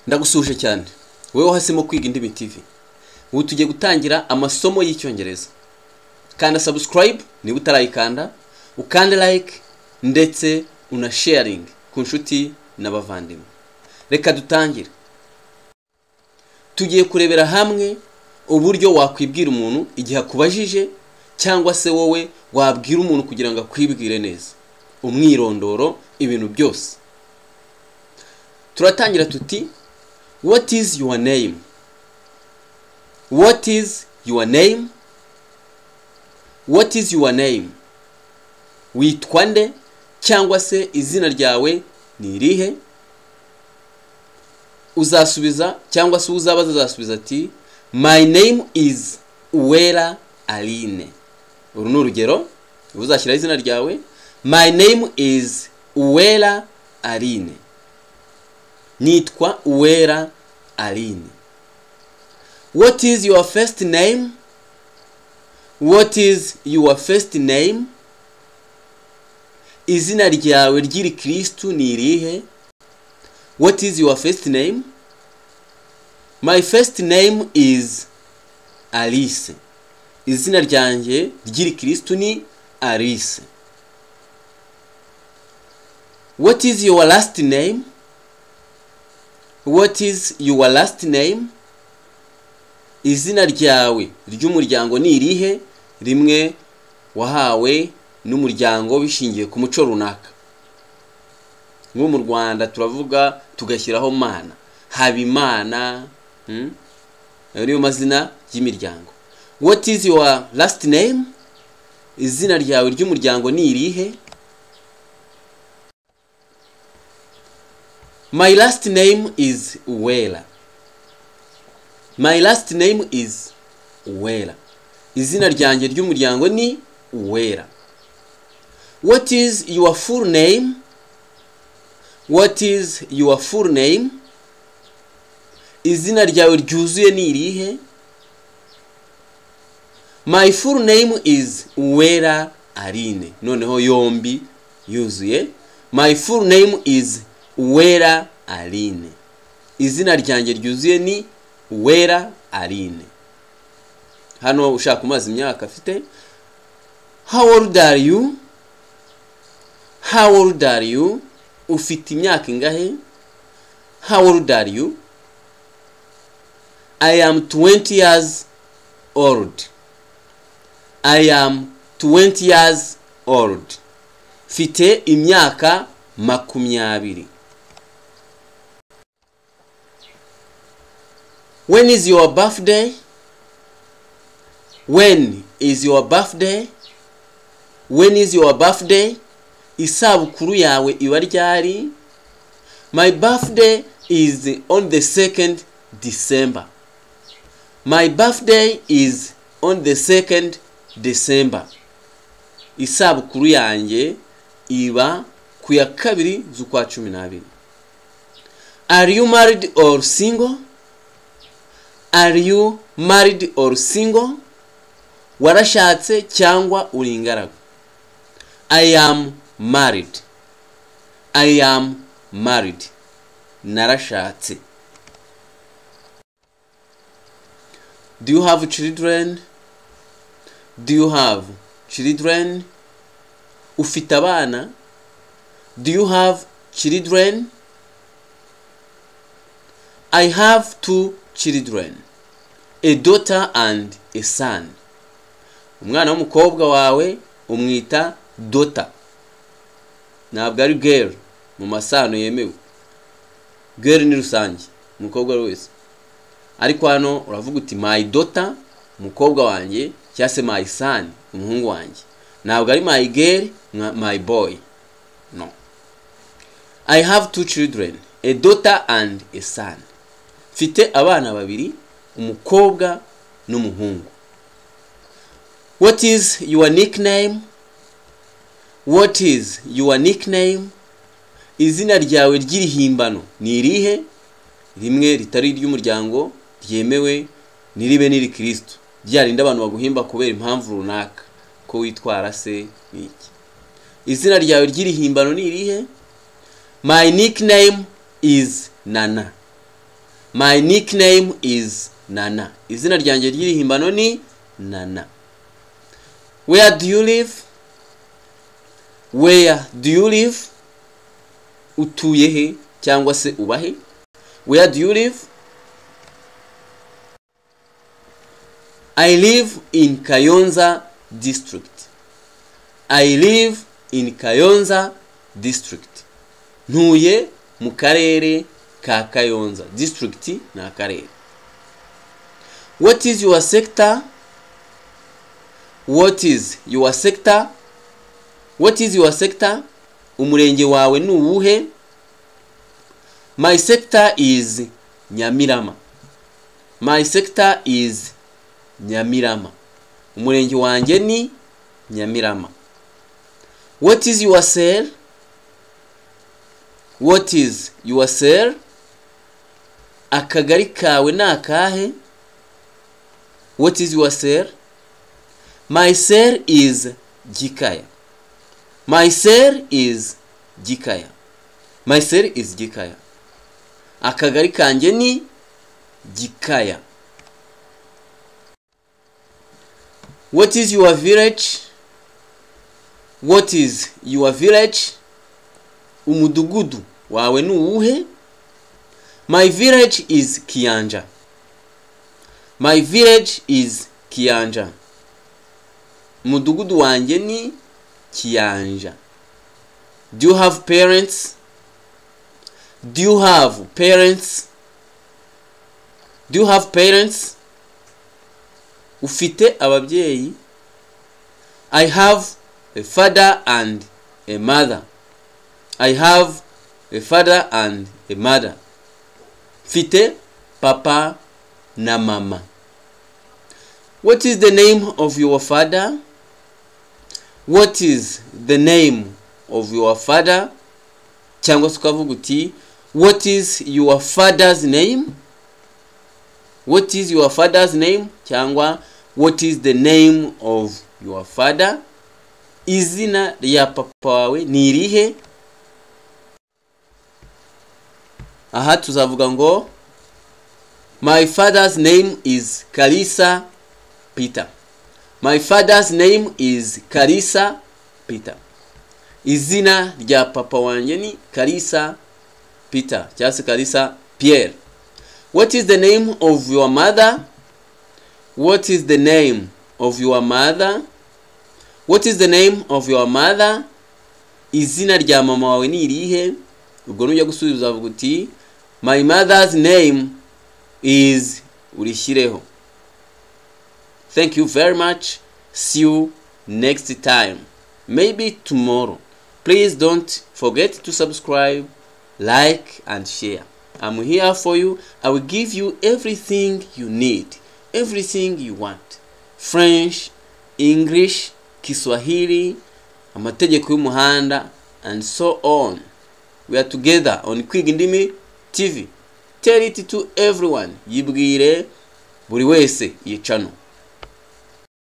ndagusuje cyane wowe wahisemo kwiga indimi tivi ubu tugiye gutangira amasomo y'icyongereza kanda sabusikarayibu niba utarayikanda ukande layike ndetse unasheyaringe ku nshuti n'abavandimwe reka dutangire tugiye kurebera hamwe uburyo wakwibwira umuntu igihe akubajije cyangwa se wowe wabwira umuntu kugira ngo akwibwire neza umwirondoro ibintu byose turatangira tuti what is your name what is your name what is your name witwa nde cyangwa se izina ryawe ni irihe uzasubiza cyangwa se uzabaza azasubiza ati my name is uwera aline uru ni urugero uzashyiraho izina ryawe my name is uwera aline nitwa uwera aline what is your first name what is your first name izina ryawe ry'irikirisitu ni irihe what is your first name my first name is alice izina ryanjye ry'irikirisitu ni alice what is your last name what is your last name izina ryawe ry'umuryango ni irihe rimwe wahawe n'umuryango bishingiye ku muco runaka nko mu rwanda turavuga tugashyiraho mana habimana ayo niyo mazina y'imiryango what is your last name izina ryawe ry'umuryango ni irihe my last name is wera my last name is wera izina ryanjye ry'umuryango ni wera what is your full name what is your full name izina ryawe ryuzuye ni irihe my full name is wera aline noneho yombi yuzuye my full name is wera aline izina ryanjye ryuzuye ni wera aline hano ushaka kumaza imyaka afite how old are you how old are you ufite imyaka ingahe how old are you i am 20 years old i am 20 years old mfite imyaka makumyabiri when is your birthday when is your birthday when is your birthday isabukuru yawe iba ryari my birthday is on the second december my birthday is on the second december isabukuru yanjye iba ku ya kabiri z'ukwa cumi n'abiri are you married or single are you married or single warashatse cyangwa uri ingaragu i am married i am married narashatse do you have children do you have children ufite abana do you have children i have two children a daughter and a son umwana w'umukobwa wawe umwita dota ntabwo ari geri mu masano yemewe geri ni rusange umukobwa ari wese ariko hano uravuga uti my dota umukobwa wanjye cyangwa se my son umuhungu wanjye ntabwo ari my girl my boy no i have two children a daughter and a son mfite abana babiri umukobwa n'umuhungu what is your nickname what is your nickname izina ryawe ry'irihimbano ni irihe rimwe ritari iry'umuryango ryemewe niribe n'irikirisitu byarinda abantu baguhimba kubera impamvu runaka ko witwara se n'iki izina ryawe ry'irihimbano ni irihe my nickname is nana my nickname is nana izina ryanjye ry'irihimbano ni nana where do you live where do you live utuye he cyangwa se uba he where do you live i live in kayonza district i live in kayonza district ntuye mu karere ka kayonza district ni akarere what is your sector what is your sector what is your sector umurenge wawe ni uwuhe my sector is nyamirama my sector is nyamirama umurenge wanjye ni nyamirama what is your cell what is your cell akagari kawe ni akahe what is your cell my cell is gikaya my cell is gikaya my cell is gikaya akagari kanjye ni gikaya what is your village what is your village umudugudu wawe ni uwuhe my village is kiyanja my village is kiyanja umudugudu wanjye ni kiyanja do you have parents do you have parents do you have parents ufite ababyeyi i have a father and a mother i have a father and a mother mfite papa na mama what is the name of your father what is the name of your father cyangwa se ukavuga uti what is your father's name what is your father's name cyangwa what is the name of your father izina rya papa wawe ni irihe aha tuzavuga ngo my father's name is karisa peter my father's name is karisa peter izina rya papa wanjye ni karisa peter cyangwa se karisa pierre what is the name of your mother what is the name of your mother what is the name of your mother izina rya mama wawe ni irihe ubwo nujya gusubiza uzavuga uti my mother's name is urishyireho thank you very much see you next time maybe tomorrow please don't forget to subscribe like and share i'm here for you i will give you everything you need everything you want french english kiswahili amategeko y'umuhanda and so on we are together on kwiga indimi tv tell it to everyone yibwire buri wese iyi channel